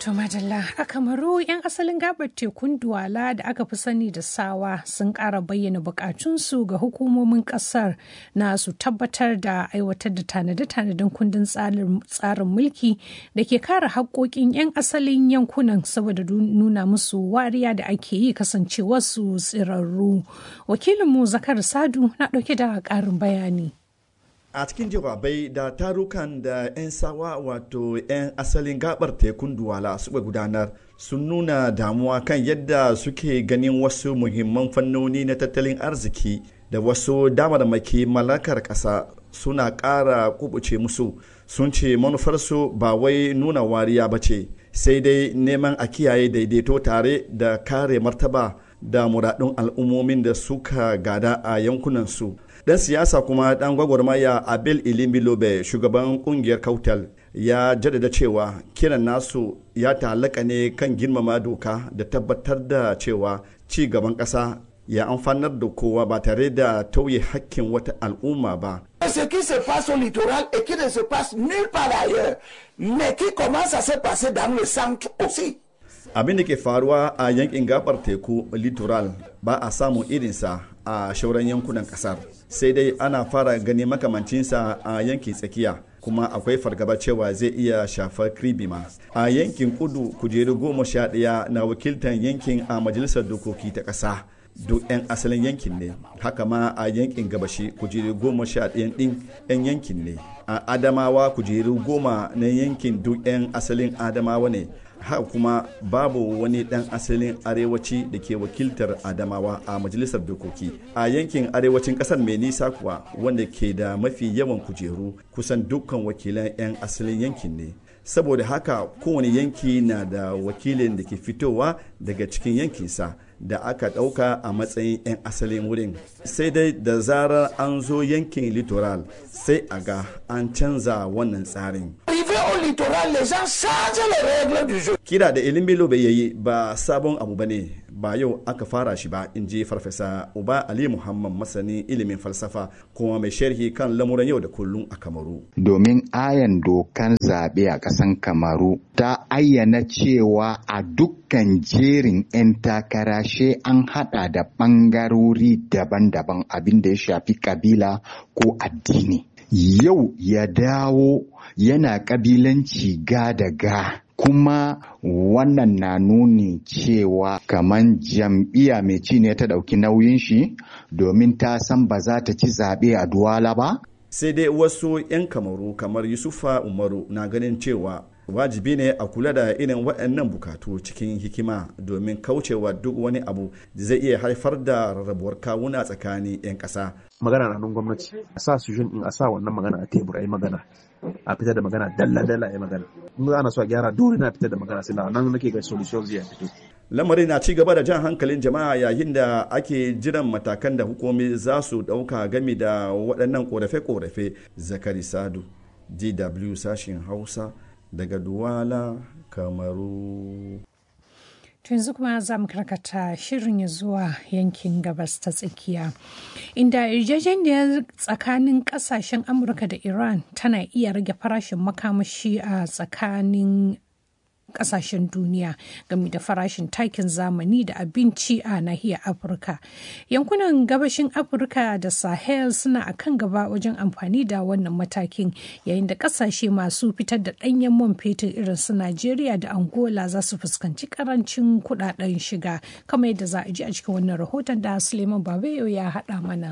To Madalla, a Kamaru 'yan asalin gabar tekun Duwala da aka fi sani da Sawa sun ƙara bayyana bukatunsu ga hukumomin ƙasar na su tabbatar da aiwatar da tanade-tanaden kundin tsarin mulki da ke kare haƙoƙin 'yan asalin yankunan saboda nuna musu wariya da ake yi kasancewarsu tsirarru. Wakilinmu Zakar Sadu na ɗauke da ƙarin bayani. a cikin jawabai da tarukan da 'yan sawa wato 'yan asalin gabar tekun duwala suka gudanar sun nuna damuwa kan yadda suke ganin wasu muhimman fannoni na tattalin arziki da wasu damarmaki mallakar ƙasa suna ƙara kubuce musu sun ce manufarsu ba wai nuna wariya ba ce sai dai neman a kiyaye daidaito tare da kare martaba da muradun al'ummomin da suka gada a yankunansu dan siyasa kuma dan gwagwarmaya abel ilimbilobe shugaban kungiyar kautal ya jaddada cewa kiran nasu ya ta'allaka ne kan girmama doka da tabbatar da cewa ci gaban ƙasa ya amfanar da kowa ba tare da tauye hakkin wata al'umma ba. Ce qui se passe au littoral et qui ne se passe nulle part ailleurs, mais qui commence à se passer dans le centre aussi. Abin da ke faruwa a yankin gabar teku littoral ba a samun irinsa a shauran yankunan kasar sai dai ana fara gani makamancinsa a yankin tsakiya kuma akwai fargaba cewa zai iya shafar kribima a yankin kudu kujeru goma sha ɗaya na wakiltar yankin a majalisar dokoki ta ƙasa duk 'yan asalin yankin ne haka ma a yankin gabashi kujeru goma sha ɗayan ɗin 'yan yankin ne a adamawa kujeru goma na yankin duk 'yan asalin adamawa ne haka kuma babu wani dan asalin arewaci da ke wakiltar adamawa a majalisar dokoki a yankin arewacin kasar mai nisa kuwa wanda ke da mafi yawan kujeru kusan dukkan wakilan 'yan asalin yankin ne saboda haka kowane yanki na da wakilin da ke fitowa daga cikin yankinsa da aka ɗauka a matsayin 'yan asalin wurin sai dai da zarar an zo yankin littoral sai a ga an canza wannan tsarin au littoral, les gens changent les règles du jeu. Kira da Elimbelo bai yayi ba sabon abu bane ba yau aka fara shi ba in ji farfesa Uba Ali Muhammad masanin ilimin falsafa kuma mai sharhi kan lamuran yau da kullum a Kamaru. Domin ayan dokan zaɓe a ƙasan Kamaru ta ayyana cewa a dukkan jerin 'yan takara she an haɗa da ɓangarori daban-daban abin da ya shafi kabila ko addini. Yau ya dawo yana ƙabilanci ga da ga kuma wannan na nuni cewa kaman jam'iyya mai ci ne ta ɗauki nauyin shi domin ta san ba za ta ci zaɓe a duwala ba? sai dai wasu 'yan kamaru kamar yusufa umaru na ganin cewa wajibi ne a kula da irin waɗannan bukatu cikin hikima domin kaucewa duk wani abu da zai iya haifar da rarrabuwar kawuna tsakanin 'yan ƙasa. magana na nan gwamnati a sa su in a sa wannan magana a tebur a yi magana a fitar da magana dalla dalla a yi magana in ana so a gyara dole na fitar da magana sai nan nake ga solution zai fito lamarin na ci gaba da jan hankalin jama'a yayin da ake jiran matakan da hukumi za su ɗauka game da waɗannan ƙorafe-ƙorafe zakari sadu dw sashen hausa daga duwala kamaru To yanzu kuma za mu karkata shirin ya zuwa yankin gabas ta tsakiya. Inda yarjejeniyar tsakanin kasashen Amurka da Iran tana iya rage farashin makamashi a tsakanin kasashen duniya game da farashin takin zamani da abinci a nahiyar afirka yankunan gabashin afirka da sahel suna a kan gaba wajen amfani da wannan matakin yayin da kasashe masu fitar da ɗanyen man fetur irin su najeriya da angola za su fuskanci karancin kudaden shiga kamar yadda za a ji a cikin wannan rahoton da suleiman babayo ya haɗa mana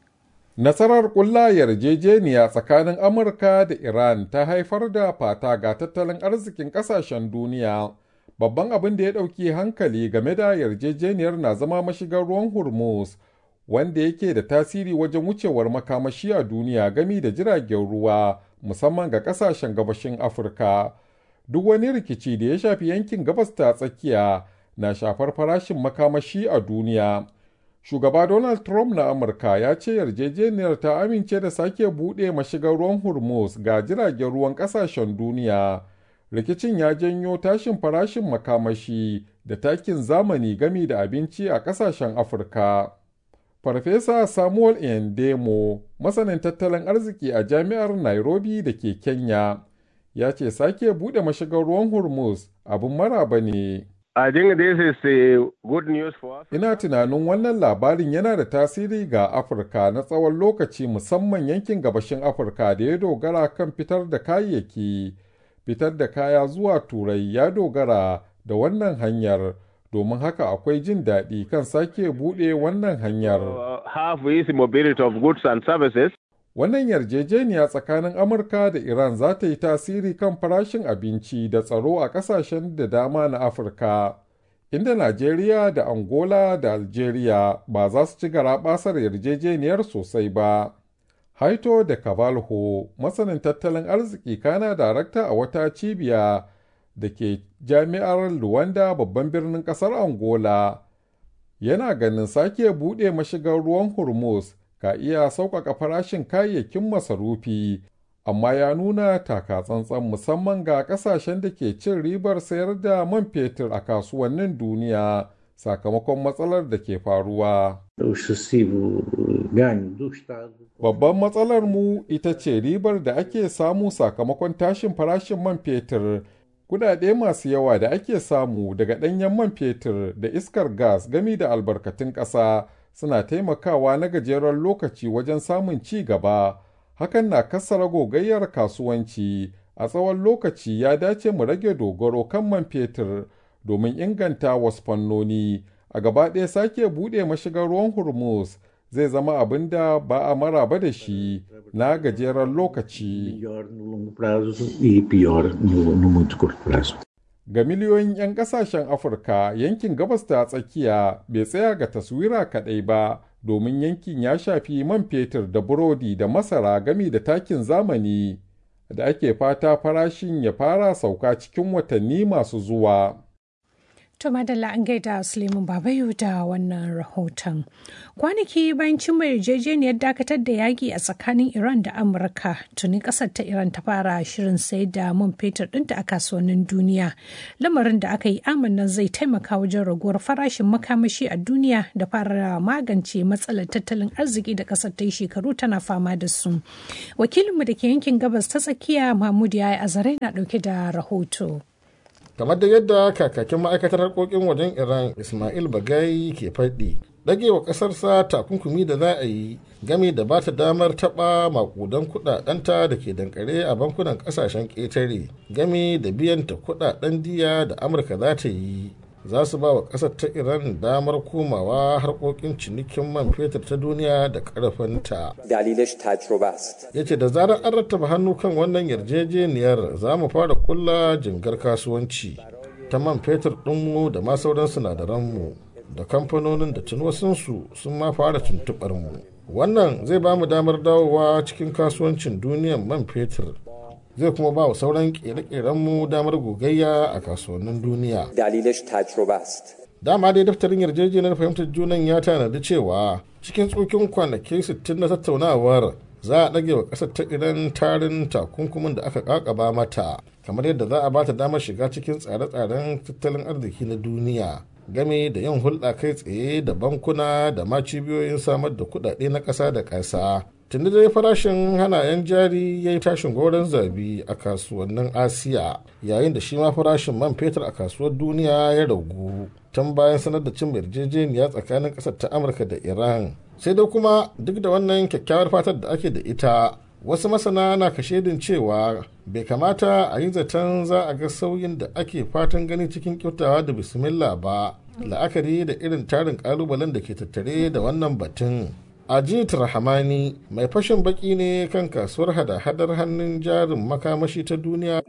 Nasarar ƙulla yarjejeniya tsakanin Amurka da Iran ta haifar da fata ga tattalin arzikin ƙasashen duniya. Babban abin da ya ɗauki hankali game da yarjejeniyar na zama mashigar ruwan Hormuz, wanda yake da tasiri wajen wucewar makamashi a duniya gami da jiragen ruwa, musamman ga ƙasashen gabashin Afirka. Duk wani rikici da ya shafi yankin gabas ta tsakiya na shafar farashin makamashi a duniya. Shugaba Donald Trump na Amurka ya ce yarjejeniyar ta amince da sake buɗe mashigar ruwan Hormuz ga jiragen ruwan ƙasashen duniya. Rikicin ya janyo tashin farashin makamashi da takin zamani gami da abinci a ƙasashen Afirka. Farfesa Samuel Endemo, masanin tattalin arziki a Jami'ar Nairobi da ke Kenya, ya ce sake buɗe mashigar ruwan Hormuz abin maraba ne. I think this is uh, good news for us. Ina tunanin wannan labarin yana da tasiri ga Afirka na tsawon lokaci musamman yankin gabashin Afirka da ya dogara kan fitar da kayayyaki. Fitar da kaya zuwa Turai ya dogara da wannan hanyar, domin haka akwai jin daɗi kan sake buɗe wannan hanyar. Uh, have easy mobility of goods and services. Wannan yarjejeniya tsakanin Amurka da Iran za ta yi tasiri kan farashin abinci da tsaro a ƙasashen da dama na Afirka, inda Najeriya da Angola da Algeria ba za su ci garaɓasar yarjejeniyar sosai ba. Haito da Cavalho, masanin tattalin arziki kana darakta a wata cibiya da ke jami'ar Luwanda babban birnin ƙasar Angola, yana ganin sake buɗe mashigar ruwan Hormuz ka iya sauƙaƙa farashin kayayyakin masarufi, amma ya nuna taka tsantsan musamman ga ƙasashen da ke cin ribar sayar da man fetur a kasuwannin duniya sakamakon matsalar da ke faruwa. Babban matsalar mu ita ce ribar da ake samu sakamakon tashin farashin man fetur. Kudade masu yawa da ake samu daga ɗanyen man fetur da iskar gas gami da albarkatun ƙasa suna taimakawa na gajeren lokaci wajen samun ci gaba. Hakan na kassara gogayyar kasuwanci. A tsawon lokaci ya dace mu rage dogaro kan man fetur domin inganta wasu fannoni. A gaba ɗaya sake buɗe mashigar ruwan Hormuz zai zama abin da ba a maraba da shi na gajeren lokaci. Ga miliyoyin 'yan kasashen Afirka yankin gabas ta tsakiya bai tsaya ga taswira kaɗai ba domin yankin ya shafi man fetur da burodi da masara gami da takin zamani da ake fata farashin ya fara sauka cikin watanni masu zuwa. To madalla an gaida Suleiman Babayu da wannan rahoton. Kwanaki bayan cimma yarjejeniyar dakatar da yaƙi a tsakanin Iran da Amurka, tuni ƙasar ta Iran ta fara shirin sayar da man fetur ɗinta a kasuwannin duniya. Lamarin da aka yi amannan zai taimaka wajen raguwar farashin makamashi a duniya da fara magance matsalar tattalin arziki da ƙasar ta yi shekaru tana fama da su. Wakilinmu da ke yankin gabas ta tsakiya Mahmud ya yi azare na ɗauke da rahoto. kamar da yadda kakakin ma'aikatar harkokin wajen iran ismail bagai ke faɗi ɗagewa ƙasarsa takunkumi da za a yi game da ba ta damar taɓa makudan kuɗaɗenta da ke dankare a bankunan ƙasashen ƙetare game da biyan ta kuɗaɗen diya da amurka za ta yi za su ba wa ƙasar ta iran damar komawa harkokin cinikin man fetur ta duniya da ƙarfinta ya ce da zarar an rattaba hannu kan wannan yarjejeniyar za mu fara kulla jingar kasuwanci ta man fetur ɗinmu da ma sauran sinadaranmu da kamfanonin da tun wasunsu sun ma fara tuntuɓar mu wannan zai ba mu damar dawowa cikin kasuwancin duniyar man fetur zai kuma ba wa sauran kere-kerenmu damar gogayya a kasuwannin duniya. دلیلش تجربه است. Dama dai daftarin yarjejeniyar fahimtar junan ya tanadi cewa cikin tsokin kwanaki 60 na tattaunawar za a ɗage wa ƙasar ta iran tarin takunkumin da aka ƙaƙaba mata kamar yadda za a ba ta damar shiga cikin tsare-tsaren tattalin arziki na duniya game da yin hulɗa kai tsaye da bankuna da ma cibiyoyin samar da kuɗaɗe na ƙasa da ƙasa tunda dai farashin hanayen jari ya yi tashin goron zabi a kasuwannin asiya yayin da shi ma farashin man fetur a kasuwar duniya ya ragu tun bayan sanar da cin yarjejeniya tsakanin ƙasar ta amurka da iran sai dai kuma duk da wannan kyakkyawar fatar da ake da ita wasu masana na kashedin cewa bai kamata a yi zaton za a ga sauyin da ake fatan gani cikin kyautawa da bismillah ba la'akari da irin tarin kalubalen da ke tattare da wannan batun ajit rahamani mai fashin baki ne kan kasuwar hada-hadar hannun jarin makamashi ta duniya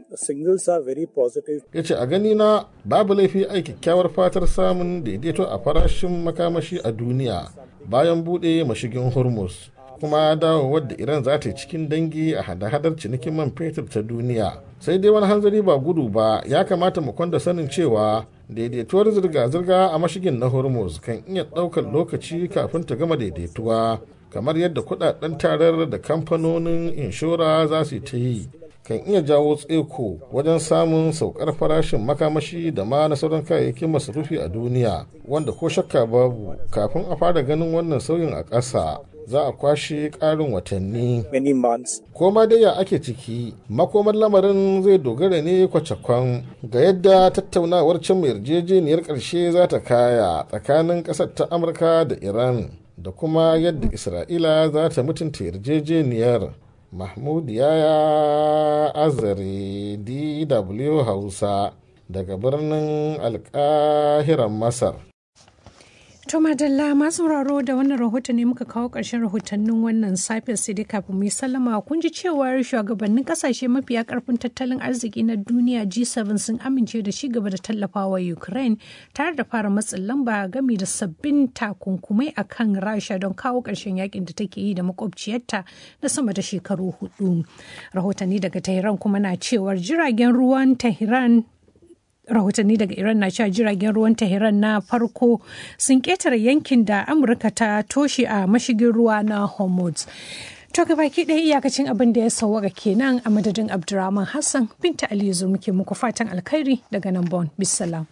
ya ce a gani na babu laifi a kyakkyawar fatar samun daidaito a farashin makamashi a duniya bayan bude mashigin hormuz kuma dawowar da iran za ta yi cikin dangi a hada-hadar cinikin man fetur ta duniya sai dai wani hanzari ba gudu ba ya kamata mu kwanda sanin cewa daidaituwar zirga-zirga a mashigin na hormuz kan iya ɗaukar lokaci kafin ta gama daidaituwa kamar yadda kudaden tarar da kamfanonin inshora za su ta yi kan iya jawo tseko wajen samun saukar farashin makamashi da ma na sauran kayayyakin masarufi a duniya wanda ko shakka babu kafin a fara ganin wannan sauyin a ƙasa za a kwashe ƙarin watanni. Ko ma dai ya ake ciki, makomar lamarin zai dogara ne kwacakwan ga yadda tattaunawar cin yarjejeniyar ƙarshe za ta kaya tsakanin ƙasar ta Amurka da Iran da kuma yadda Isra'ila za ta mutunta yarjejeniyar. Mahmud Yaya Azare DW Hausa daga birnin Alƙahiran Masar. To madalla masu sauraro da wannan rahoton ne muka kawo ƙarshen rahotannin wannan safiyar sai dai kafin mu yi sallama kun ji cewar shugabannin kasashe mafiya karfin tattalin arziki na duniya G7 sun amince da shi gaba da tallafawa Ukraine tare da fara matsin lamba gami da sabbin takunkumai a kan Rasha don kawo ƙarshen yakin da take yi da makwabciyarta na sama da shekaru hudu. Rahotanni daga Tehran kuma na cewar jiragen ruwan Tehran rahotanni daga iran na cewa jiragen ruwan tehran na farko sun ketare yankin da amurka ta toshe a mashigin ruwa na hormuz to baki ɗaya iyakacin abin da ya sauwaka kenan a madadin abdurrahman hassan binta aliyu muke muku fatan alkhairi daga nan bon bisalam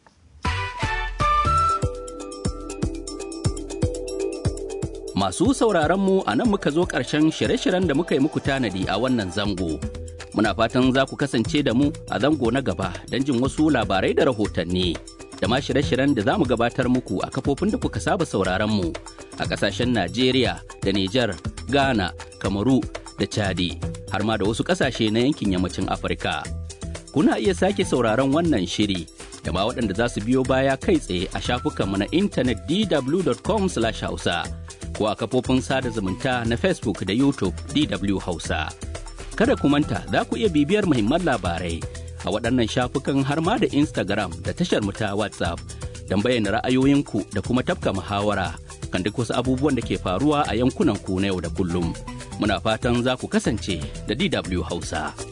Masu sauraron mu a nan muka zo ƙarshen shirye-shiryen da muka yi muku tanadi a wannan zango. Muna fatan za ku kasance da mu a zango na gaba don jin wasu labarai da rahotanni. Da ma shirye-shiryen da za mu gabatar muku a kafofin da kuka saba sauraron mu a ƙasashen Najeriya da Nijar, Ghana, Kamaru da Chadi, har ma da wasu ƙasashe na yankin yammacin Afirka. Kuna iya sake sauraron wannan shiri da ma waɗanda za su biyo baya kai tsaye a shafukanmu na intanet dw.com/hausa. ko a kafofin sada zumunta na Facebook da YouTube DW Hausa. Kada ku manta za ku iya bibiyar muhimman labarai a waɗannan shafukan har ma da Instagram da tashar mu ta WhatsApp don bayyana ra'ayoyinku da kuma tafka muhawara kan duk wasu abubuwan da ke faruwa a yankunan ku na yau da kullum. Muna fatan za ku kasance da DW Hausa.